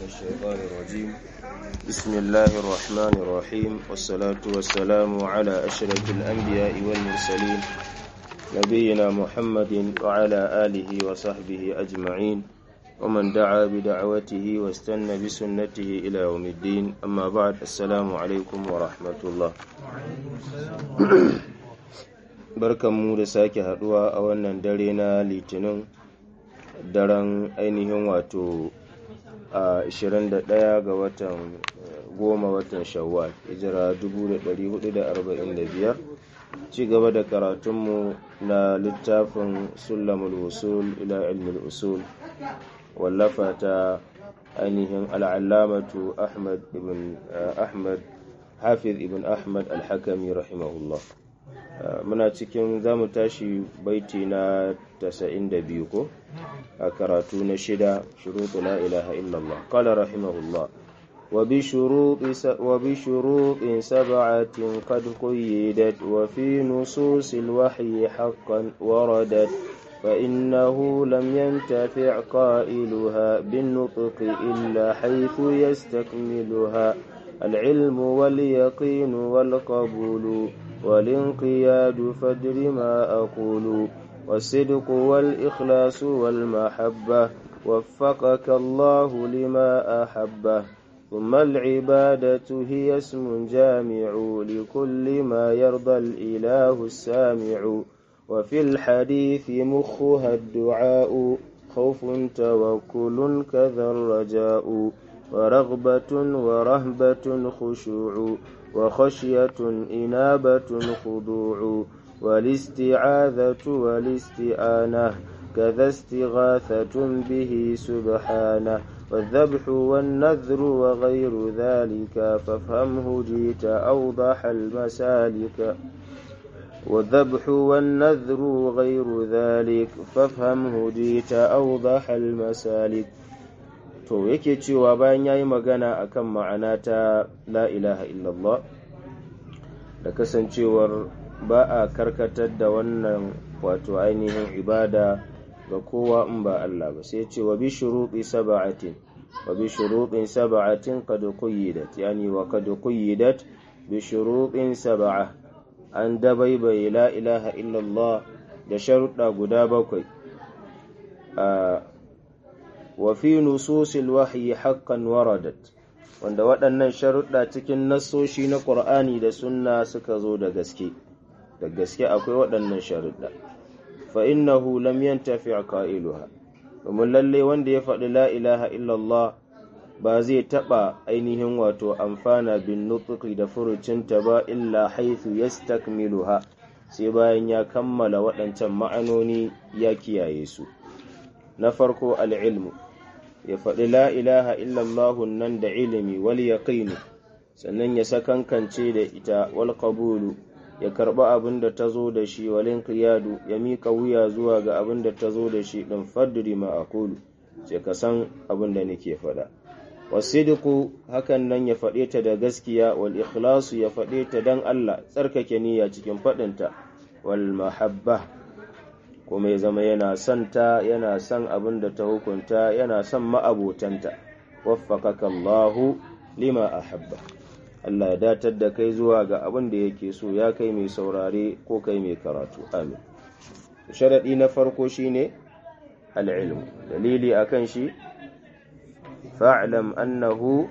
الشيطان الرجيم بسم الله الرحمن الرحيم والصلاة والسلام على أشرف الأنبياء والمرسلين نبينا محمد وعلى آله وصحبه أجمعين ومن دعا بدعوته واستنى بسنته إلى يوم الدين أما بعد السلام عليكم ورحمة الله barkanmu da sake haduwa a wannan dare na litinin daren ainihin wato a 21 ga watan goma watan shawwal hijira 1445 ci gaba da karatunmu na littafin sulamul usul ila ilmul usul wallafa ta ainihin al'allamatu ahmad ibn ahmad hafiz ibn ahmad al-hakami rahimahullah muna cikin za mu tashi baiti na 92 ko a karatu na shida shuruɗu la ilaha illallah qala rahimahullah وبشروط سبعة قد قيدت وفي نصوص الوحي حقا وردت فإنه لم ينتفع قائلها بالنطق إلا حيث يستكملها العلم واليقين والقبول والانقياد فدر ما أقول والصدق والإخلاص والمحبة وفقك الله لما أحبه ثم العبادة هي اسم جامع لكل ما يرضى الإله السامع وفي الحديث مخها الدعاء خوف توكل كذا الرجاء ورغبة ورهبة خشوع وخشية إنابة خضوع والاستعاذة والاستئانة كذا استغاثة به سبحانه والذبح والنذر وغير ذلك فافهمه جيت أوضح المسالك والذبح والنذر غير ذلك فافهمه جيت أوضح المسالك to yake cewa bayan ya yi magana akan ma'ana ta la ilaha illallah da kasancewar ba a karkatar da wannan wato ainihin ibada ga kowa in ba Allah ba sai ce wa bi shuruɗi saba'atin wa bi shuruɗin saba'atin qad quyyidat yani wa qad quyyidat bi shuruɗin saba'a an dabaibai la ilaha illallah da sharuɗa guda bakwai wa fi nususil wahyi haqqan waradat wanda waɗannan sharuɗa cikin nassoshi na Qur'ani da sunna suka zo da gaske da gaske akwai waɗannan sharuɗa fa innahu lam yantafi qailuha domin lalle wanda ya faɗi la ilaha illallah ba zai taɓa ainihin wato amfana bin nutqi da furucinta ba illa haythu yastakmiluha sai bayan ya kammala waɗancan ma'anoni ya kiyaye su na farko al'ilmu ya faɗi la ilaha illallahun nan da ilimi wal yaqinu sannan ya sakankance da ita wal qabulu ya karɓi abin da ta zo da shi walin qiyadu ya mika wuya zuwa ga abin da ta zo da shi ɗin fadduri ma aqulu sai ka san abin da nake faɗa wasidiku hakan nan ya faɗe ta da gaskiya wal ikhlasu ya faɗe ta dan Allah tsarkake niyya cikin faɗinta wal mahabba kuma ya zama yana son ta yana son abin da ta hukunta yana son ma'abotanta waffaqaka Allahu lima ahabba Allah ya datar da kai zuwa ga abin da yake so ya kai mai saurare ko kai mai karatu amin sharadi na farko shine al-ilm dalili akan shi fa'lam annahu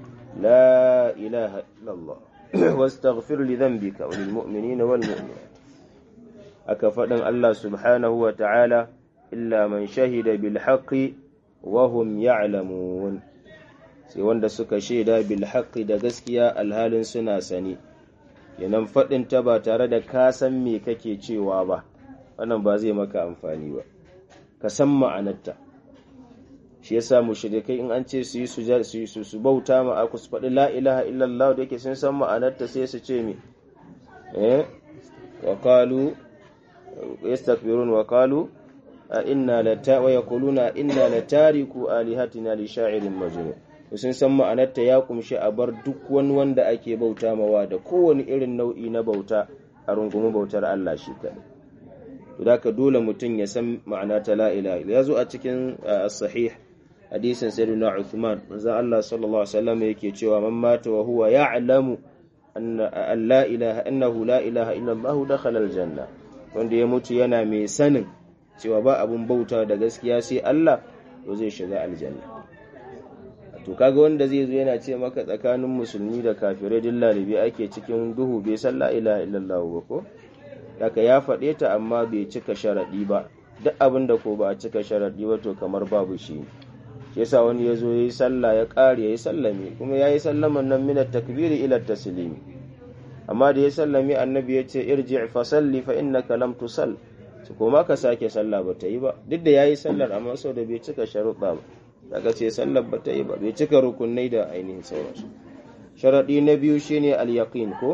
la ilaha illallah wastaghfir li dhanbika wa lil mu'minina wal mu'minat aka faɗin Allah subhanahu wa ta'ala, illa man shahida bil haqqi wa hum ya'lamun sai wanda suka shaida bil haqqi da gaskiya alhalin suna sani, yanan faɗin ta ba tare da ka san me kake cewa ba, wannan ba zai maka amfani ba, ka san ma'anarta. Shi yasa mushrikai in an ce su yi su su bauta ma aku su faɗi la ilaha illallah da yake sun san ma'anarta sai su ce me eh wa qalu يستكبرون وقالوا إنا لتا ويقولون إنا لتاركو آلهتنا لشاعر مجنون sun san ma'anarta ya kumshi a bar duk wani wanda ake bauta mawa da kowane irin nau'i na bauta a rungumi bautar Allah shi kaɗai. To da dole mutum ya san ma'ana ta la ilaha ya zo a cikin sahih hadisin sayyidina Uthman manzo Allah sallallahu alaihi wasallam yake cewa man mata wa huwa ya'lamu anna an la ilaha annahu la ilaha illa Allah dakhala aljanna wanda ya mutu yana mai sanin cewa ba abun bauta da gaskiya sai Allah to zai shiga aljanna to kaga wanda zai zo yana ce maka tsakanin musulmi da kafirai din lalibi ake cikin duhu bai san la ilaha illallah ba ko haka ya faɗe ta amma bai cika sharaɗi ba duk abin da ko ba a cika sharaɗi ba to kamar babu shi shi yasa wani ya zo ya yi sallah ya ƙare ya yi sallame kuma ya yi sallaman nan mina takbiri ila taslimi amma da ya sallame annabi ya ce irji fa salli fa innaka lam tusall su koma ka sake sallah ba ta yi ba duk da ya yi sallar amma sau da bai cika sharuɗa ba daga ce sallar ba ta yi ba bai cika rukunai da ainihin sauransu sharaɗi na biyu shine al-yaqin ko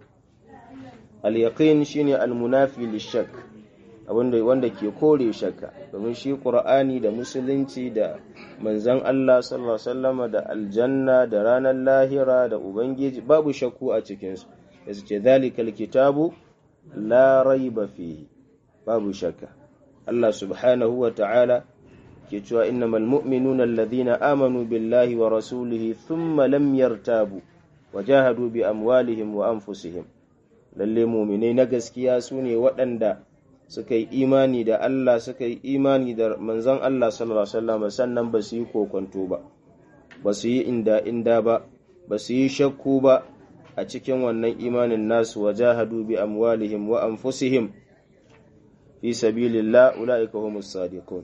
al-yaqin shine al-munafi lishak abinda wanda ke kore shakka domin shi qur'ani da musulunci da manzon Allah sallallahu alaihi wasallama da aljanna da ranar lahira da ubangiji babu shakku a cikin su yace ce zalikal kitabu la raiba fihi babu shakka Allah subhanahu wa ta'ala ke cewa innamal mu'minuna alladhina amanu billahi wa rasulihi thumma lam yartabu wa jahadu bi amwalihim wa anfusihim lalle mu'minai na gaskiya sune waɗanda suka yi imani da Allah suka yi imani da manzon Allah sallallahu alaihi wasallam sannan ba su yi kokonto ba ba su yi inda inda ba ba su yi shakku ba a cikin wannan imanin nasu wa jahadu bi amwalihim wa anfusihim fi sabilillah ulaika humus sadiqun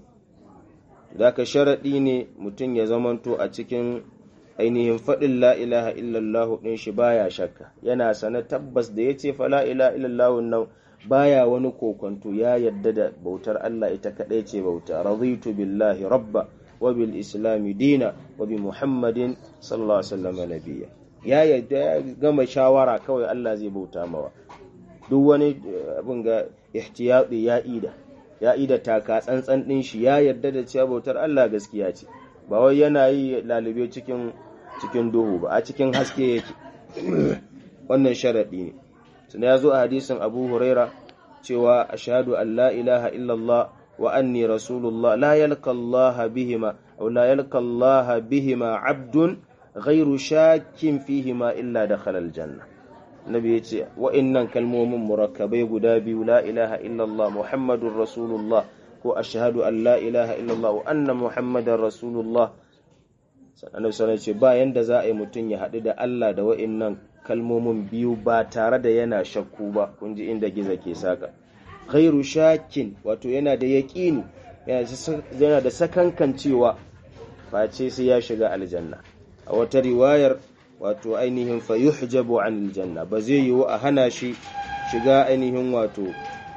ka sharaɗi ne mutum ya zamanto a cikin ainihin faɗin la ilaha illallah ɗin shi baya shakka yana sana tabbas da ya ce fa la ilaha illallah nan baya wani kokonto ya yadda da bautar Allah ita kaɗai ce bauta raditu billahi rabba wa bil islami dina wa bi muhammadin sallallahu alaihi wasallam nabiyya ya yadda ya gama shawara kawai Allah zai bauta mawa duk wani abin ga ihtiyati ya ida ya ida taka tsantsan ɗin shi ya yarda da cewa bautar Allah gaskiya ce ba wai yana yi lalube cikin cikin duhu ba a cikin haske yake wannan sharadi ne sannan ya zo a hadisin Abu Huraira cewa ashhadu an la ilaha illallah wa anni rasulullah la yalqa Allah bihima aw la yalqa Allah bihima abdun ghairu shakkin fihima illa dakhala aljanna nabi ya ce wa'innan kalmomin murakkabai guda biyu la ilaha illallah muhammadun rasulullah ko ashhadu an la ilaha illallah wa anna muhammadan rasulullah sannan sanar ce ba yanda za a yi mutum ya haɗu da Allah da wa'innan kalmomin biyu ba tare da yana shakku ba kun ji inda giza ke saka ghairu shakin wato yana da yaƙini yana da sakankan cewa face sai ya shiga aljanna a wata riwayar wato ainihin fa yuhjabu an aljanna ba zai yiwu a hana shi shiga ainihin wato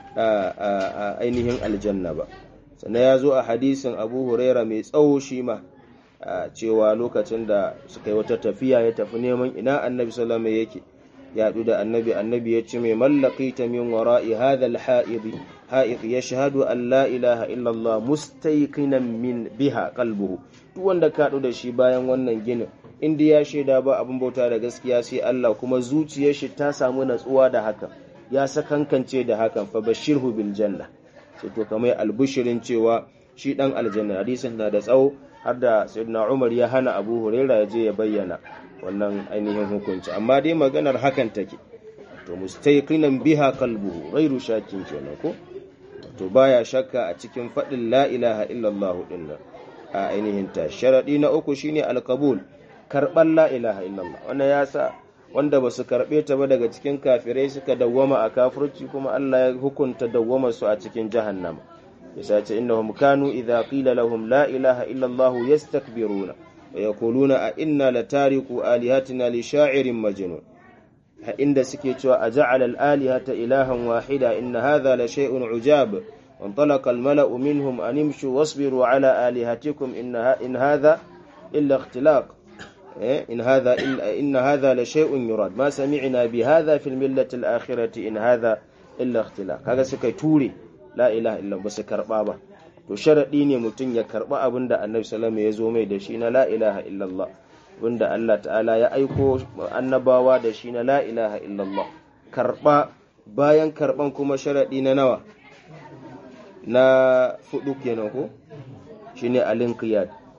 ainihin aljanna ba sannan ya zo a hadisin abu huraira mai tsawo shi ma cewa lokacin da suka yi wata tafiya ya tafi neman ina annabi salama yake ya haɗu da annabi annabi ya ce mai mallaki ta min wara'i hadal ha'id ha'id ya shahadu an la ilaha illallah mustaiqinan min biha qalbuhu duk wanda ka haɗu da shi bayan wannan ginin inda ya shaida ba abin bauta da gaskiya sai Allah kuma zuciyar shi ta samu natsuwa da hakan ya sakankance da hakan fa bashirhu bil janna sai to kamar albushirin cewa shi dan aljanna hadisin na da tsawo har da sayyidina Umar ya hana Abu Huraira ya je ya bayyana wannan ainihin hukunci amma dai maganar hakan take to mustayqinan biha qalbuhu ghairu shakin kenan ko to baya shakka a cikin fadin la ilaha illallah dinnan a ainihin ta sharadi na uku shine alqabul karɓar la ilaha illallah wannan ya sa wanda ba su karɓe ta ba daga cikin kafirai suka dawwama a kafirci kuma Allah ya hukunta dawwama su a cikin jahannama yasa ce innahum kanu idza qila lahum la ilaha illallah yastakbiruna wa yaquluna a inna latariku alihatina li sha'irin majnun ha inda suke cewa aja'ala al-alihata ilahan wahida inna hadha la shay'un ujab وانطلق الملأ منهم أن امشوا واصبروا على آلهتكم إن هذا إلا اختلاق إن هذا إلا إن هذا لشيء يراد ما سمعنا بهذا في الملة الآخرة إن هذا إلا اختلاق هذا سكي توري لا إله إلا بس كربا با to sharadi ne mutum ya karba abin da annabi sallallahu ya zo mai da shi na la ilaha illallah wanda Allah ta'ala ya aiko annabawa da shi na la ilaha illallah karba bayan karban kuma sharadi na nawa na fudu kenan ko shine alinqiyad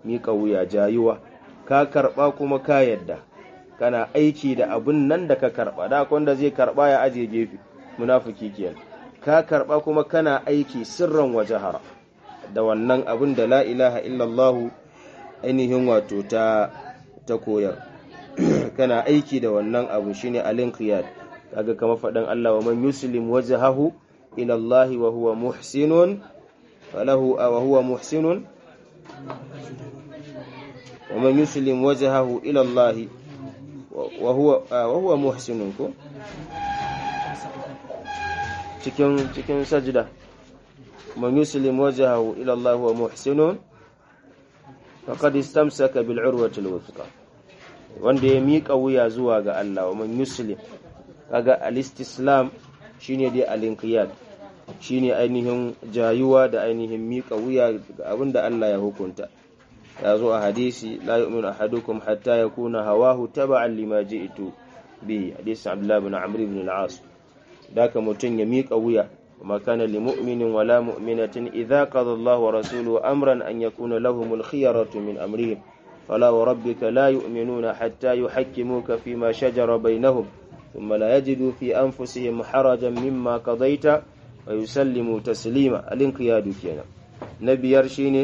miƙa wuya jayuwa ka karɓa kuma ka yadda kana aiki da abun nan da ka karɓa da wanda zai karɓa ya aje gefe munafiki kenan ka karɓa kuma kana aiki sirran wa jahara da wannan abun da la ilaha illallah ainihin wato ta ta koyar kana aiki da wannan abu shine al-inqiyad kaga kama faɗan Allah wa man yuslim wajhahu ila Allah wa huwa muhsinun falahu wa huwa muhsinun wa man yuslim wajhahu ila Allah wa huwa wa huwa muhsinun ko cikin cikin sajda man yuslim wajhahu ila Allah wa muhsinun faqad istamsaka bil urwati al-wuthqa wanda ya miƙa wuya zuwa ga Allah wa man yuslim kaga al-istislam shine dai al-inqiyad shine ainihin jayuwa da ainihin miƙa wuya ga abinda Allah ya hukunta ya zo a hadisi la yu'minu ahadukum hatta yakuna hawahu taba'an lima ji'tu bi hadisi Abdullah ibn Amr ibn al-As daka mutun ya miƙa wuya وما كان لمؤمن ولا مؤمنة إذا قضى الله ورسوله أمرا أن يكون لهم الخيرة من أمرهم فلا وربك لا يؤمنون حتى يحكموك فيما شجر بينهم ثم لا يجدوا في أنفسهم حرجا مما قضيت ويسلموا تسليما الانقياد كينا نبي يرشيني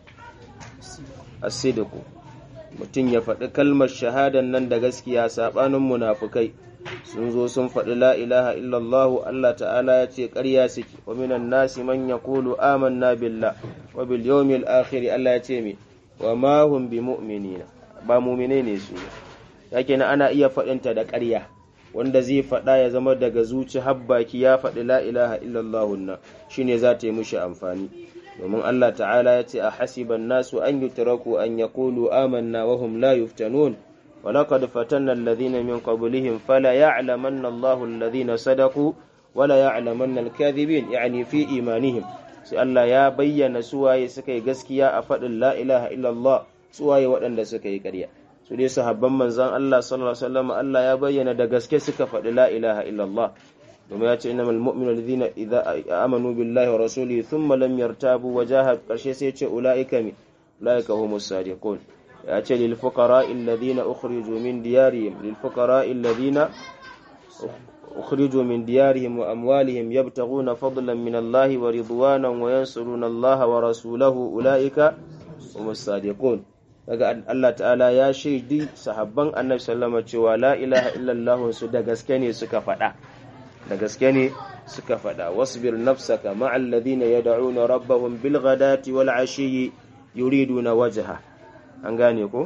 الصدق mutum ya faɗi kalmar shahadan nan da gaskiya saɓanin munafukai sun zo sun faɗi la ilaha illallahu Allah ta'ala ya ce ƙarya suke wa minan nasi man yaqulu amanna billah wa bil yawmil akhir Allah ya ce mi wa ma hum bi mu'minina ba mu'mine ne su yake na ana iya faɗinta da ƙarya wanda zai faɗa ya zama daga zuci habbaki ya faɗi la ilaha illallah nan shine za ta yi mushi amfani domin Allah ta'ala ya ce a hasiban nasu an yutraku an yaqulu amanna wa hum la yuftanun ولقد فتنا الذين من قبلهم فلا يعلمن الله الذين صدقوا ولا يعلمن الكاذبين يعني في إيمانهم sai Allah ya bayyana suwaye suka yi gaskiya a faɗin la ilaha illallah suwaye waɗanda suka yi ƙarya su dai sahabban manzan Allah sallallahu alaihi wasallam Allah ya bayyana da gaske suka faɗi la ilaha illallah domin ya ce innamal mu'minu alladhina idza amanu billahi wa rasulihi thumma lam yartabu wa jahad karshe sai ya ce ulaika mi ulaika humus sadiqun ya ce lil fuqara alladhina ukhriju min diyarihim lil fuqara alladhina أخرجوا من ديارهم وأموالهم يبتغون فضلا من الله ورضوانا وينصرون الله ورسوله أولئك هم الصادقون daga Allah ta'ala ya shaidi sahabban annabi sallama cewa la ilaha illallah su da gaske ne suka faɗa da gaske ne suka faɗa wasbir nafsaka ma'al ladina yad'una rabbahum bil ghadati wal ashiyyi yuriduna wajha an gane ko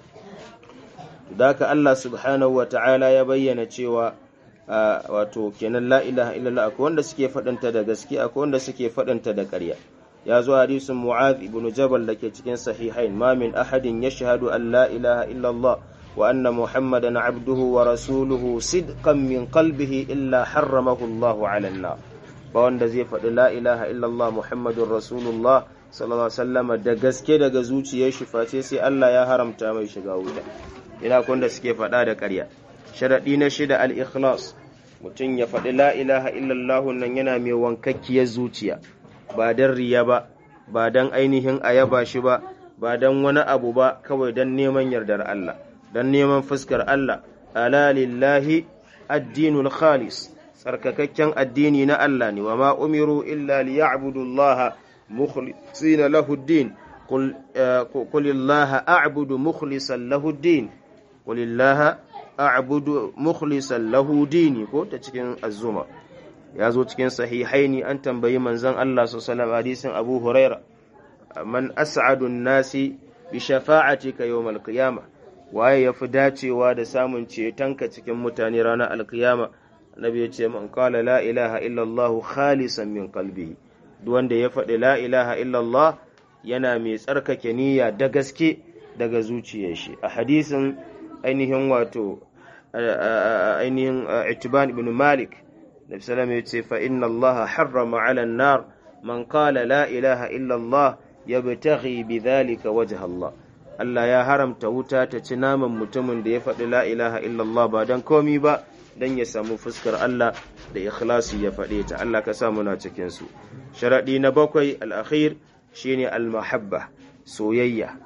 daka Allah subhanahu wa ta'ala ya bayyana cewa wato kenan la ilaha illallah akwai wanda suke faɗanta da gaske akwai wanda suke faɗanta da ƙarya ya zo hadisin mu'adh ibn jabal da ke cikin sahihain ma min ahadin yashhadu an la ilaha illallah wa anna muhammadan abduhu wa rasuluhu sidqan min qalbihi illa harramahu Allahu 'ala an ba wanda zai faɗi la ilaha illallah muhammadur rasulullah sallallahu alaihi wasallam da gaske daga zuciyar shi face sai Allah ya haramta mai shiga wuta ina kun da suke faɗa da ƙarya sharaɗi na shida al-ikhlas mutum ya faɗi la ilaha illallah nan yana mai wankakkiyar zuciya ba don riya ba ba don ainihin ayaba shi ba ba don wani abu ba kawai don neman yardar Allah don neman fuskar Allah ala lillahi addinul khalis tsarkakakken addini na Allah ne wa ma umiru illa liya'budu Allah mukhlisina lahu ad-din qul qul a'budu mukhlisan lahu ad-din qul a'budu mukhlisan lahu dini ko ta cikin azuma ya zo cikin sahihaini an tambayi manzon Allah sallallahu hadisin Abu Huraira man as'adu nasi bi shafa'atika yawmal qiyamah waye yafi dacewa da samun cetonka cikin mutane ranar alkiyama annabi ya ce man qala la ilaha illa Allah khalisan min qalbihi duk wanda ya faɗi la ilaha illa Allah yana mai tsarkake niyya da gaske daga zuciyar shi a hadisin ainihin wato ainihin itiban ibn malik nabi sallallahu ya ce fa inna allaha harrama ala nar man qala la ilaha illa allah yabtaghi bidhalika wajha allah Allah ya haramta wuta ta ci naman mutumin da ya faɗi la ilaha illa allah ba dan komi ba dan ya samu fuskar Allah da ikhlasi ya faɗe ta Allah ka sa muna cikin su sharadi na bakwai al-akhir shine al-mahabba soyayya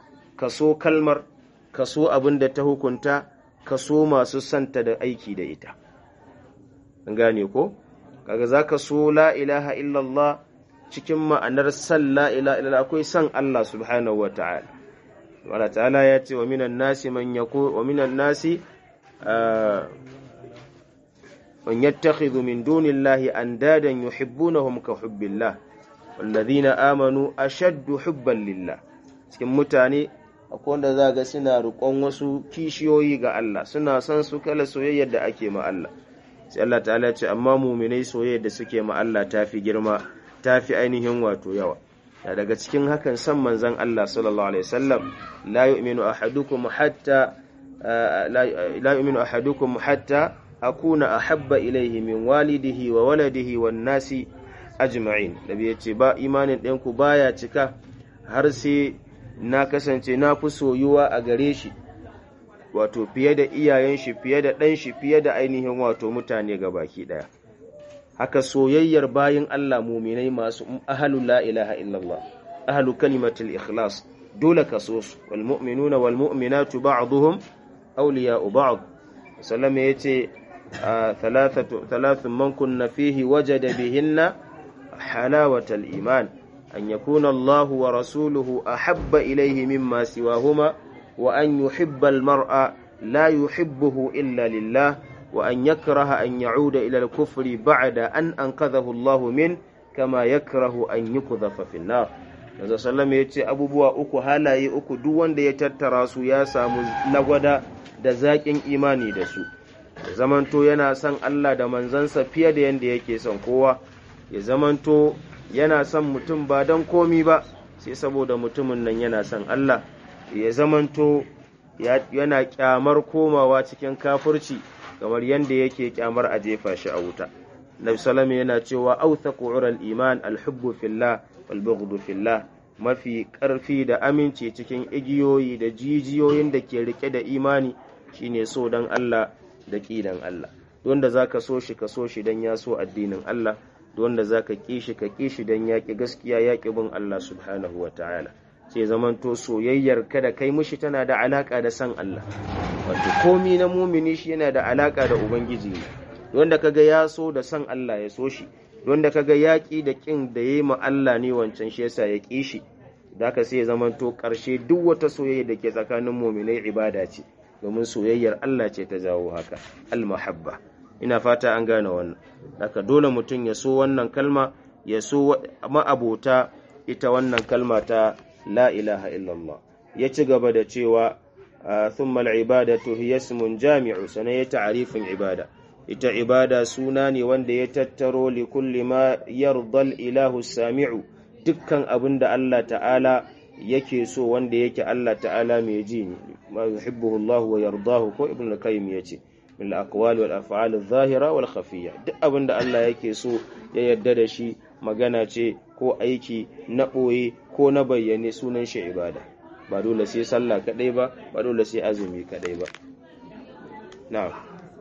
ka so kalmar ka so abin da ta hukunta ka so masu santa da aiki da ita an gane ko kaga za ka so la ilaha illallah cikin ma'anar san la ilaha illallah akwai san Allah subhanahu wa ta'ala Allah ta'ala ya ce wa minan nasi man yako wa minan nasi man yattakhidhu min dunillahi andadan yuhibbunahum ka hubbillah wallazina amanu ashaddu hubban lillah cikin mutane akwai wanda za ga suna riƙon wasu kishiyoyi ga Allah suna son su kala soyayyar da ake ma Allah sai Allah ta'ala ce amma muminai soyayyar da suke ma Allah tafi girma tafi ainihin wato yawa da daga cikin hakan san manzon Allah sallallahu alaihi wasallam la yu'minu ahadukum hatta la yu'minu ahadukum hatta akuna ahabba ilayhi min walidihi wa waladihi wan nasi ajma'in nabi yace ba imanin ɗanku baya cika har sai na kasance na fi soyuwa a gare shi wato fiye da iyayen shi fiye da ɗan shi fiye da ainihin wato mutane ga baki ɗaya haka soyayyar bayin Allah muminai masu ahalu la ilaha illallah ahalu kalimatul ikhlas dole ka so su wal mu'minuna wal mu'minatu ba'dhum awliya'u ba'd sallama yace thalathatu thalathun man kunna fihi wajada bihinna halawatal iman أن يكون الله ورسوله أحب إليه مما سواهما وأن يحب المرء لا يحبه إلا لله وأن يكره أن يعود إلى الكفر بعد أن أنقذه الله منه كما يكره أن يقذف في النار Yanzu sallama ya ce abubuwa uku halaye uku duk wanda ya tattara su ya samu lagwada da zaƙin imani da su, ya zamanto yana son Allah da manzansa fiye da yadda yake son kowa, ya zamanto yana son mutum ba don komi ba sai saboda mutumin nan yana son Allah ya zamanto yana kyamar komawa cikin kafirci kamar yadda yake kyamar a jefa shi a wuta Nabi salama yana cewa authaqu ural iman alhubbu fillah wal bughdu fillah mafi karfi da aminci cikin igiyoyi da jijiyoyin da ke rike da imani shine so dan Allah da kidan Allah don da zaka so shi ka so shi dan ya so addinin Allah wanda za ka ƙi shi ka ƙi shi don yaƙi gaskiya yaƙi bin Allah subhanahu wa ta'ala sai zamanto soyayyar kada kai mushi tana da alaƙa da san Allah wato komi na mumini shi yana da alaƙa da ubangiji ne wanda kaga ya so da san Allah ya so shi wanda kaga yaƙi da ƙin da yayi ma Allah ne wancan shi yasa ya ƙi shi da ka sai zamanto ƙarshe duk wata soyayya da ke tsakanin muminai ibada ce domin soyayyar Allah ce ta jawo haka al-mahabba ina fata an gane wannan haka dole mutum ya so wannan kalma ya so ma'abota ita wannan kalma ta la ilaha illallah ya ci gaba da cewa thumma al-ibadatu hiya ismun jami'u sanan ya ta'rifin ibada ita ibada suna ne wanda ya tattaro li kulli ma yarda ilahu sami'u dukkan abin da Allah ta'ala yake so wanda yake Allah ta'ala mai ji ne ma yuhibbuhu Allah wa yardahu ko ibn al-qayyim yace min al-aqwal wal af'al adh-dhahira wal khafiyya duk abin da Allah yake so ya yarda da shi magana ce ko aiki na boye ko na bayyane sunan shi ibada ba dole sai sallah kadai ba ba dole sai azumi kadai ba na'am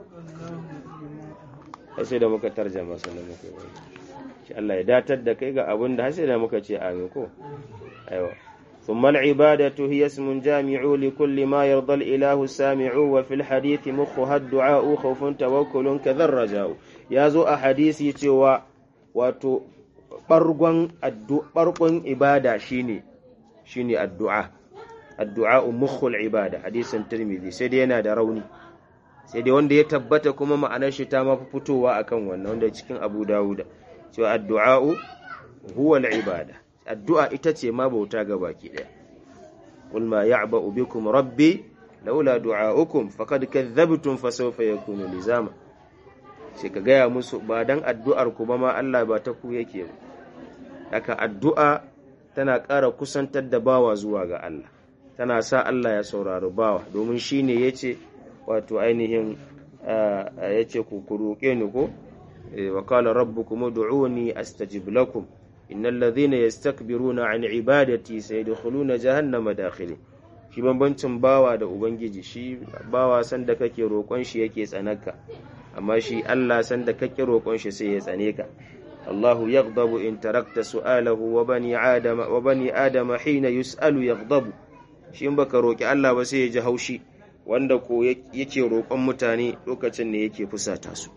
sai da muka tarjama sannan muka yi shi Allah ya datar da kai ga abin da sai da muka ce amin ko aiwa ثم العبادة هي اسم جامع لكل ما يرضى الإله السامع وفي الحديث مخها الدعاء خوف توكل كذا الرجاء يازو أحاديثي توا واتو برغن الدعاء برغن عبادة شيني شيني الدعاء الدعاء مخ العبادة حديث الترمذي سيدينا دروني sai dai wanda ya tabbata kuma ma'anar shi ta mafi fitowa akan wannan wanda cikin Abu Dawud cewa addu'a'u huwa al-ibada addu'a ita ce ma bauta ga baki ɗaya. Qul ma ya'ba'u bikum rabbi laula du'a'ukum faqad kadhabtum fa sawfa yakunu lizama. Sai ka gaya musu ba dan addu'ar ku ba ma Allah ba ta ku yake ba. Haka addu'a tana ƙara kusantar da bawa zuwa ga Allah. Tana sa Allah ya saurari bawa domin shine yace wato ainihin yace ku ku roƙe ni ko wa qala rabbukum ud'uni astajib lakum innal ladhina yastakbiruna an ibadati sayadkhuluna jahannama dakhili shi bambancin bawa da ubangiji shi bawa san da kake roƙon shi yake tsanaka amma shi Allah san da kake roƙon shi sai ya tsane ka Allahu yaghdabu in tarakta su'alahu wa bani adama wa bani adama hina yus'alu yaghdabu shi in baka roƙi Allah ba sai ya ji haushi wanda ko yake roƙon mutane lokacin ne yake fusata su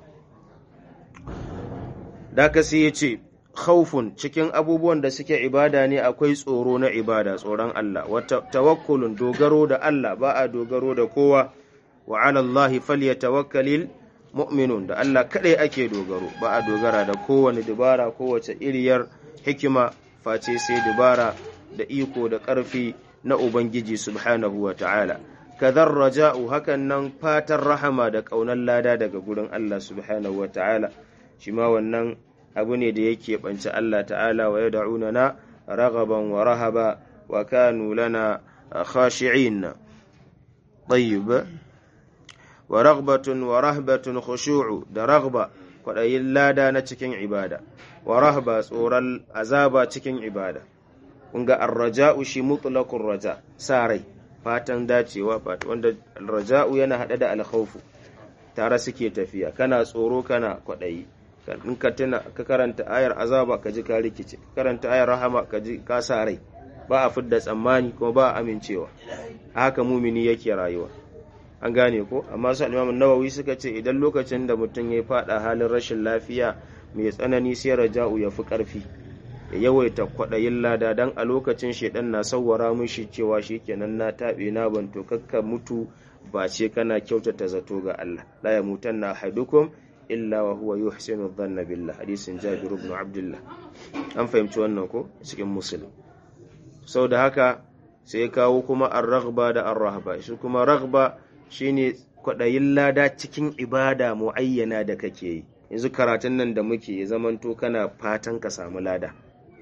da ka sai ya ce khawfun cikin abubuwan da suke ibada ne akwai tsoro na ibada tsoron Allah wa tawakkulun dogaro da Allah ba a dogaro da kowa wa ala Allah falyatawakkalil mu'minun da Allah kadai ake dogaro ba a dogara da kowane dubara kowace iriyar hikima face sai dubara da iko da ƙarfi na Ubangiji subhanahu wa ta'ala kadhar raja'u hakan nan fatan rahama da ƙaunar lada daga gurin Allah subhanahu wa ta'ala shi ma wannan abu ne da yake ɓance Allah ta'ala wa yad'una na ragaban wa rahaba wa kanu lana khashi'in tayyib wa ragbatun wa rahbatun khushu'u da ragba kwaɗayin lada na cikin ibada wa rahba tsoron azaba cikin ibada kun ga arraja'u shi mutlaqur raja sa rai fatan dacewa fata wanda raja'u yana hada da alkhawfu tare suke tafiya kana tsoro kana kwaɗayi in ka tuna ka karanta ayar azaba ka ji ka rikice ka karanta ayar rahama ka ji ka sa rai ba a fidda tsammani kuma ba a amincewa haka mumini yake rayuwa an gane ko amma su al nawawi suka ce idan lokacin da mutum ya fada halin rashin lafiya mai tsanani sai raja'u ya fi karfi ya yawaita kwaɗayin lada dan a lokacin shedan na sawwara mishi cewa shikenan na taɓe na banto kakka mutu ba ce kana kyautata zato ga Allah la ya mutanna ahadukum illa wa huwa yuhsinu dhanna billah hadisin Jabir ibn Abdullah an fahimci wannan ko cikin muslim sau da haka sai kawo kuma ar-raghba da ar-rahba shi kuma raghba shine kwaɗayin lada cikin ibada muayyana da kake yi yanzu karatun nan da muke zamanto kana fatan ka samu lada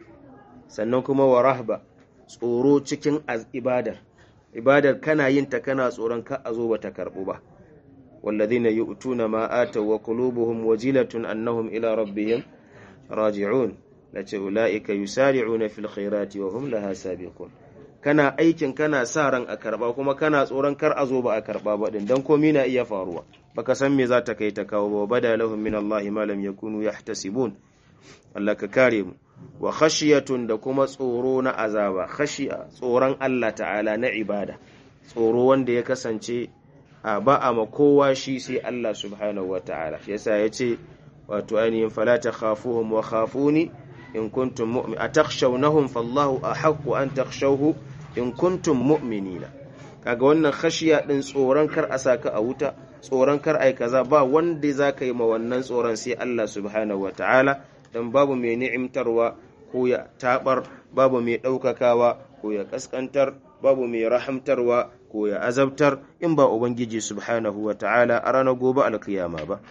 sannan kuma wa rahba tsoro cikin ibadar ibadar kana yin ta kana tsoron ka a zo bata karbu ba والذين يؤتون ما آتوا وقلوبهم وجلة أنهم إلى ربهم راجعون لتي أولئك يسارعون في الخيرات وهم لها سابقون kana aikin kana sa ran a karba kuma kana tsoron kar a zo ba a karba ba din dan komai na iya faruwa baka san me za ta kai ta kawo ba bada lahum min Allah ma lam yakunu yahtasibun Allah ka kare mu wa khashiyatun da kuma tsoro na azaba khashiya tsoron Allah ta'ala na ibada tsoro wanda ya kasance a ba a ma kowa shi sai Allah subhanahu wa ta'ala yasa ya ce wato ainihin falata khafuhum wa khafuni in kuntum mu'min a takshawnahum fallahu a haƙƙu an takshawhu in kuntum mu'minina kaga wannan khashiya din tsoron kar a saka a wuta tsoron kar ai kaza ba wanda za ka yi ma wannan tsoron sai Allah subhanahu wa ta'ala dan babu mai ni'imtarwa ko ya tabar babu mai ɗaukakawa ko ya ƙasƙantar babu mai rahamtarwa ko ya azabtar in ba Ubangiji subhanahu wa ta'ala a ranar gobe alkiyama ba.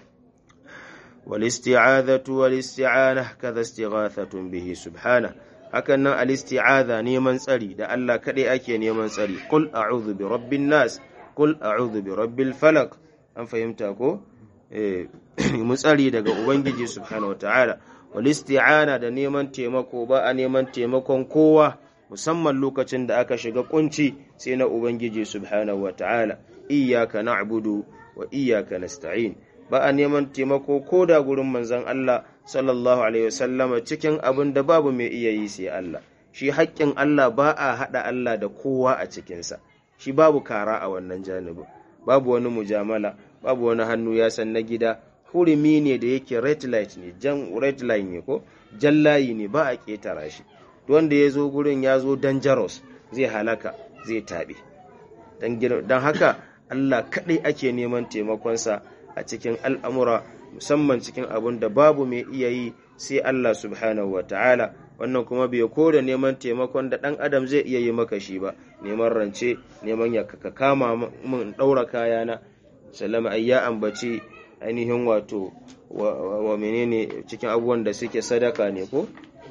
Walisti'adhatu walisti'ana kaza istighathatun bihi subhana hakan nan alisti'adha neman tsari da Allah kaɗai ake neman tsari qul a'udhu bi rabbin nas qul a'udhu bi rabbil falaq an fahimta ko eh mu tsari daga Ubangiji subhanahu wa ta'ala walisti'ana da neman taimako ba a neman taimakon kowa musamman lokacin da aka shiga kunci sai na Ubangiji subhanahu wa ta'ala, iyaka na'budu wa iyaka nasta'in ba a neman taimako ko da gurin manzan Allah sallallahu Alaihi wasallama cikin abin da babu mai iya yi sai Allah, shi haƙƙin Allah ba a haɗa Allah da kowa a cikinsa, shi babu kara a wannan janibin, babu wani mujamala, babu wani hannu ya san na gida, hurumi ne da yake red light ne, jan red line ne ko, jan layi ne ba a ƙetara shi. wanda ya zo gurin ya zo dangerous zai halaka zai taɓe don haka Allah kaɗai ake neman taimakonsa a cikin al'amura musamman cikin abin da babu mai iya yi sai Allah subhanahu wa ta'ala wannan kuma bai ko da neman taimakon da ɗan adam zai iya yi maka shi ba neman rance neman ya ka kama min ɗaura kayana sallama ai ya ambaci ainihin wato wa menene cikin abubuwan da suke sadaka ne ko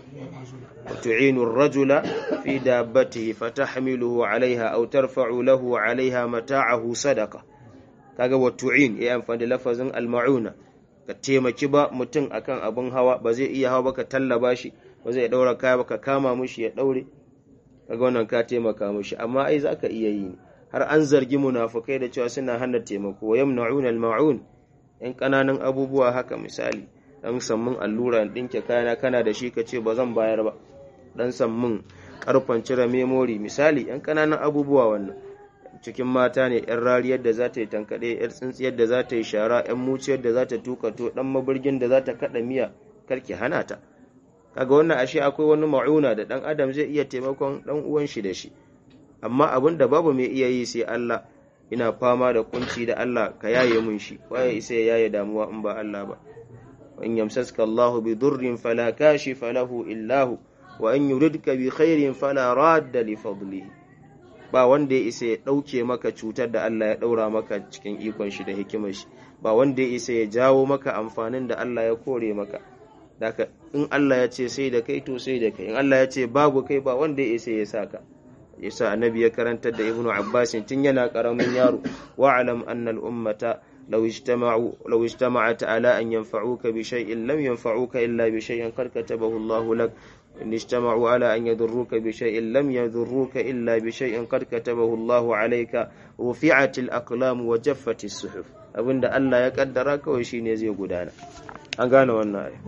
وتعين الرجل في دابته فتحمله عليها أو ترفع له عليها متاعه صدقة kaga wa tu'in ya amfani da lafazin al-ma'una ka taimaki ba mutum akan abin hawa ba zai iya hawa ba ka tallaba shi ba zai daura kaya ba ka kama mushi ya daure kaga wannan ka taimaka mushi amma ai zaka iya yi har an zargi munafukai da cewa suna hana taimako wa yamna'una al-ma'un yan kananan abubuwa haka misali dan sammun allura in ɗinke kayana kana da shi ka ce ba zan bayar ba dan sammun karfan cire memori misali yan kananan abubuwa wannan cikin mata ne yan rariyar da za ta yi tankaɗe yan tsintsiyar da za ta yi shara yan muciyar da za ta tuka to dan mabirgin da za ta kaɗa miya karki hana ta kaga wannan ashe akwai wani ma'una da dan adam zai iya taimakon dan uwan shi da shi amma abin da babu mai iya yi sai Allah ina fama da kunci da Allah ka yaye mun shi waye isa ya yaye damuwa in ba Allah ba in yamsaska Allahu bi durrin fala kashifa lahu illa hu wa in yuridka bi khairin fala radda li fadlihi ba wanda ya isa ya dauke maka cutar da Allah ya daura maka cikin ikon shi da hikimar shi ba wanda ya isa ya jawo maka amfanin da Allah ya kore maka daka in Allah ya ce sai da kai to sai da kai in Allah ya ce babu kai ba wanda ya isa ya saka yasa annabi ya karantar da ibnu abbas tun yana karamin yaro wa'lam anna al-ummata law ijtama'u law ijtama'at ala an yanfa'uka bi shay'in lam yanfa'uka illa bi shay'in qad katabahu Allah lak in ijtama'u ala an yadurruka bi shay'in lam yadurruka illa bi shay'in qad katabahu Allah alayka rufi'at al-aqlam wa jaffat as-suhuf abinda Allah ya kaddara kawai shine zai gudana an gane wannan ai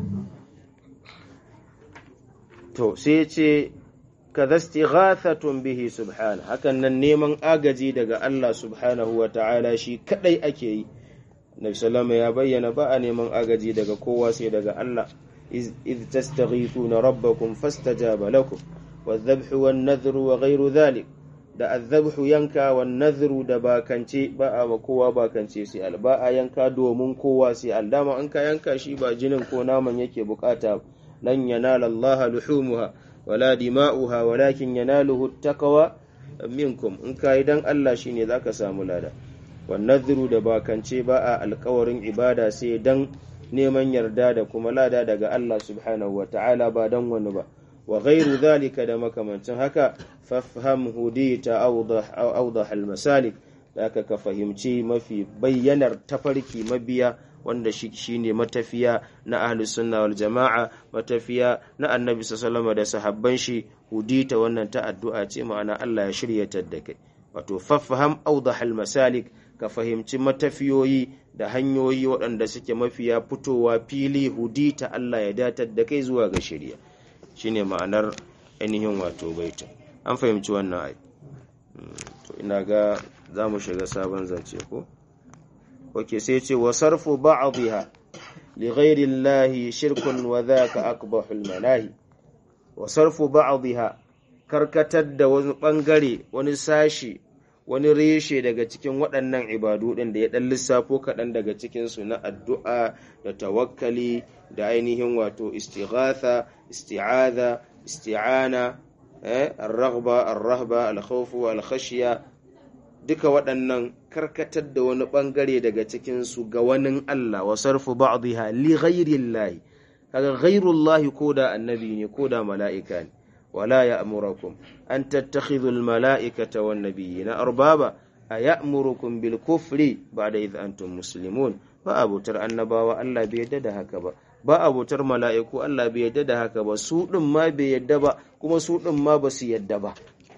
to sai ya ce kaza istighathatun bihi subhana hakan nan neman agaji daga Allah subhanahu wa ta'ala shi kadai ake yi Nabi sallama ya bayyana ba a neman agaji daga kowa sai daga Allah iz tastaghithuna rabbakum fastajaba lakum wadh-dhabhu wan-nadhru wa ghayru dhalik da adh-dhabhu yanka wan-nadhru da bakance ba a ba kowa bakance sai al ba a yanka domin kowa sai al dama an ka yanka shi ba jinin ko naman yake bukata lan yanala Allah luhumuha wala dima'uha walakin yanaluhu taqwa minkum in kai dan Allah shine zaka samu lada wan nadhru da bakance ba a alƙawarin ibada sai dan neman yarda da kuma lada daga Allah subhanahu wata'ala ba dan wani ba wa ghairu dhalika da makamancin haka fafham hudita awdah awdah almasalik zaka ka fahimci mafi bayyanar tafarki mabiya wanda shi shine matafiya na ahlus sunna wal jama'a matafiya na annabi sallallahu da sahabban shi hudita wannan ta addu'a ce ma'ana Allah ya shiryatar da kai wato fafham awdahal masalik ka fahimci matafiyoyi da hanyoyi waɗanda suke mafiya fitowa fili hudita Allah ya datar da kai zuwa ga shirya shine ma'anar ainihin wato baitin an fahimci wannan ai to ina ga za mu shiga sabon zance ko wake sai ce wa sarfu ba'dha li ghairi llahi shirkun wa dhaka aqbahul manahi wa sarfu ba'dha karkatar da wani bangare wani sashi wani reshe daga cikin waɗannan ibadu ɗin da ya ɗan lissafo kaɗan daga cikinsu na addu'a da tawakkali da ainihin wato istighatha isti'adha isti'ana ar-raghba ar-rahba al-khawfu al-khashya duka waɗannan karkatar da wani ɓangare daga cikinsu ga wani Allah wa sarfu ba'dha li ghairillahi kaga ghairullahi ko da annabi ne ko da mala'ika ne wala ya'murukum an tattakhidhu al-mala'ikata wan nabiyina arbaba aya'murukum bil kufri ba'da idh antum muslimun ba abutar annabawa Allah bai yadda da haka ba ba abutar mala'iku Allah bai yadda da haka ba su din ma bai yadda ba kuma su din ma ba su yadda ba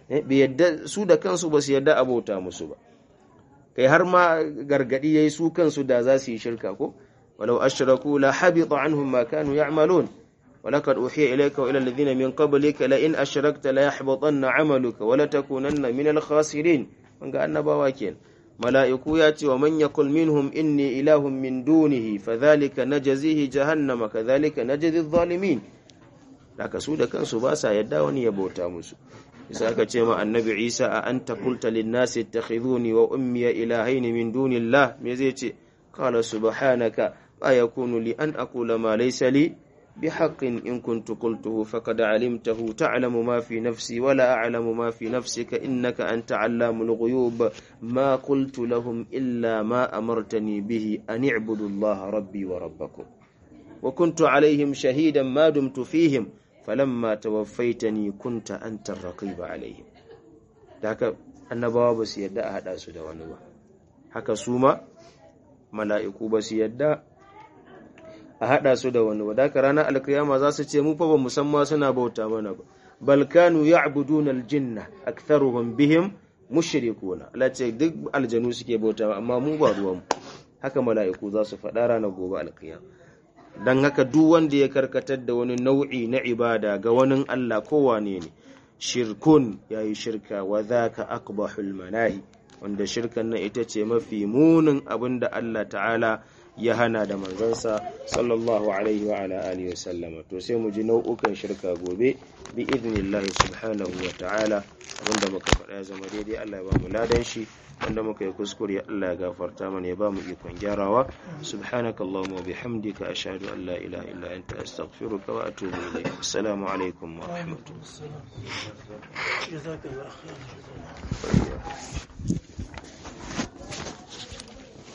su da kansu ba su yarda abota musu ba kai har ma gargadi yayi su kansu da za su yi shirka ko walau ashraku la habita anhum ma kanu ya'malun ولقد أوحي إليك وإلى الذين من قبلك لئن أشركت ليحبطن عملك ولتكونن من الخاسرين من قال نبوا كين ملائكو ياتي ومن يقل منهم إني إله من دونه فذلك نجزيه جهنم كذلك نجزي الظالمين لك سودة كان سباسا يداوني يبوتا مسو isa aka ce ma annabi isa a an takulta linnasi ittakhidhuni wa ummiya ilahaini min dunillah me zai ce qala subhanaka ma yakunu li an aqula ma laysa li bihaqqin in kuntu qultuhu faqad alimtahu ta'lamu ma fi nafsi wa la a'lamu ma fi nafsika innaka anta 'allamul ghuyub ma qultu lahum illa ma amartani bihi an i'budu allaha rabbi wa rabbakum wa kuntu 'alayhim shahidan ma dumtu fihim falamma tawaffaitani kunta anta raqiba alaihim da haka annabawa ba su yadda a hada su da wani ba haka su ma mala'iku ba su yadda a hada su da wani ba da haka ranar alkiyama za su ce mu fa ba musamman suna bauta mana ba bal kanu ya'buduna aljinna aktharuhum bihim mushrikuna Allah ce duk aljanu suke bauta amma mu ba ruwan haka mala'iku za su faɗa ranar gobe alkiyama don haka duk wanda ya karkatar da wani nau'i na ibada ga wani Allah kowane ne shirkun yayi shirka wa dhaka aqbahul manahi wanda shirkan nan ita ce mafi munin abin da Allah ta'ala ya hana da manzansa sallallahu alaihi wa ala alihi wa sallama to sai mu ji nau'ukan shirka gobe bi idnillahi subhanahu wa ta'ala abinda muka faɗa ya zama daidai Allah ya ba mu ladan shi wanda muka yi kuskure Allah ya gafarta mana ya ba mu ikon gyarawa subhanakallahumma wa bihamdika ashhadu an la ilaha illa anta astaghfiruka wa atubu ilayk assalamu alaikum wa rahmatullahi جزاك الله خير